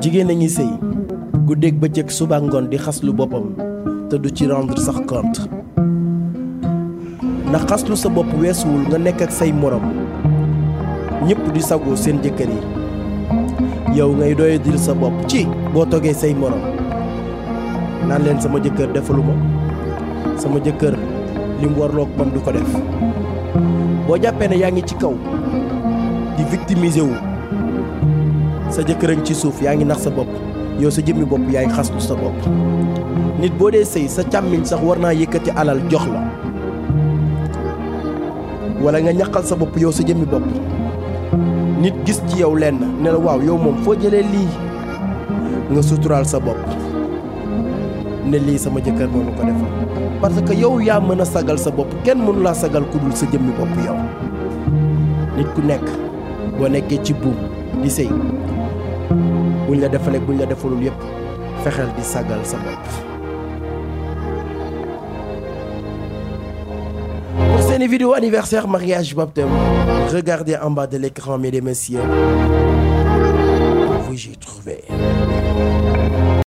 jigéen a ngi sëy guddeeg bëccëg suba ngoon di xaslu boppam te du ci rendre sax compte ndax xaslu sa bopp weesuwul nga nekk ak say morom ñëpp di sagoo seen jëkkër yi yow ngay doy dil sa bopp ci boo toggee say morom naan leen sama jëkkër defaluma sama jëkkër li mu warloog man du ko def boo jàppee ne yaa ngi ci kaw di victimiser wu sa jëkkër a ngi ci suuf yaa ngi nax sa bopp yow sa jëmmi bopp yaay xaslu sa bopp nit boo dee sëy sa càmmiñ sax war naa yëkkati alal jox la wala nga ñaqal sa bopp yow sa jëmmi bopp nit gis ci yow lenn ne la waaw yow moom foo jëlee lii nga suturaal sa bopp ne lii sama jëkkër moo ko defal parce que yow yaa mën a sagal sa bopp kenn mënu laa sagal ku dul sa jëmmi bopp yow nit ku nekk boo nekkee ci buum di sëy buñ la defalee buñ la defalul yépp fexeel di sagal sa bopp pour seeni vidéo anniversaire mariage baptême regardez en bas de l'écran mesdames et messieurs vous y trouvez